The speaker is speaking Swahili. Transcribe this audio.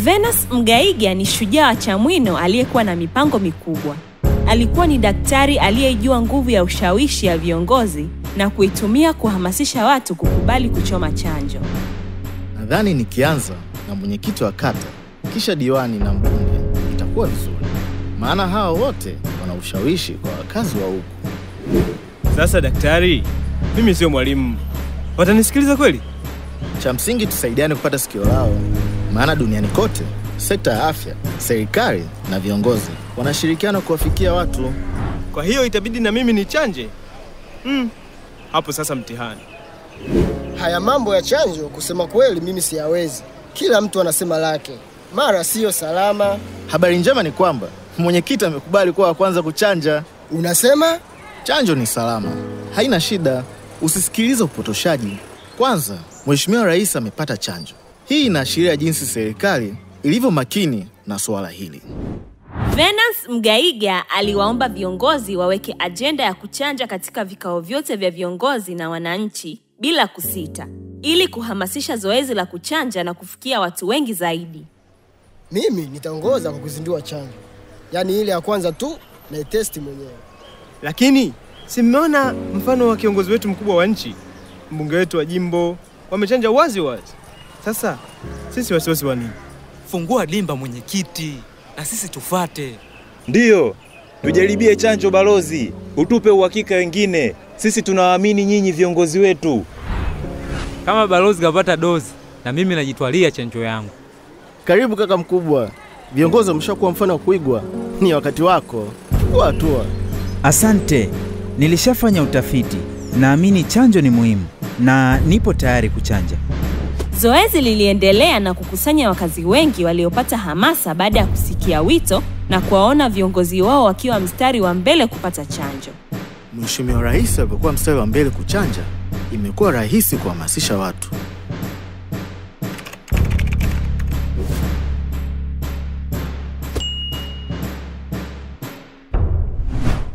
Venus Mgaiga ni shujaa wa Chamwino aliyekuwa na mipango mikubwa. Alikuwa ni daktari aliyejua nguvu ya ushawishi ya viongozi na kuitumia kuhamasisha watu kukubali kuchoma chanjo. Nadhani nikianza na mwenyekiti wa kata kisha diwani na mbunge itakuwa vizuri, maana hao wote wana ushawishi kwa wakazi wa huku. Sasa daktari, mimi sio mwalimu, watanisikiliza kweli? Cha msingi tusaidiane kupata sikio lao, maana duniani kote sekta ya afya, serikali na viongozi wanashirikiana kuwafikia watu. Kwa hiyo itabidi na mimi nichanje? Hmm, hapo sasa mtihani. Haya mambo ya chanjo, kusema kweli, mimi siyawezi. Kila mtu anasema lake, mara siyo salama. Habari njema ni kwamba mwenyekiti amekubali kuwa wa kwanza kuchanja. Unasema Chanjo ni salama, haina shida. Usisikilize upotoshaji. Kwanza, Mheshimiwa Rais amepata chanjo. Hii inaashiria jinsi serikali ilivyo makini na suala hili. Venus Mgaiga aliwaomba viongozi waweke ajenda ya kuchanja katika vikao vyote vya viongozi na wananchi bila kusita, ili kuhamasisha zoezi la kuchanja na kufikia watu wengi zaidi. mimi nitaongoza kwa kuzindua chanjo, yaani ile ya kwanza tu naitesti mwenyewe. Lakini si mmeona mfano wa kiongozi wetu mkubwa wa nchi, mbunge wetu wa jimbo, wamechanja wazi wazi. Sasa sisi wasiwasi wa nini? Fungua dimba mwenyekiti, na sisi tufate. Ndiyo, tujaribie chanjo balozi, utupe uhakika wengine. Sisi tunawaamini nyinyi viongozi wetu. Kama balozi kapata dozi, na mimi najitwalia chanjo yangu. Karibu kaka mkubwa, viongozi wameshakuwa mfano wa kuigwa. Ni wakati wako, chukua hatua. Asante, nilishafanya utafiti. Naamini chanjo ni muhimu na nipo tayari kuchanja. Zoezi liliendelea na kukusanya wakazi wengi waliopata hamasa baada ya kusikia wito na kuwaona viongozi wao wakiwa mstari wa mbele kupata chanjo. Mheshimiwa Rais alipokuwa mstari wa mbele kuchanja, imekuwa rahisi kuhamasisha watu.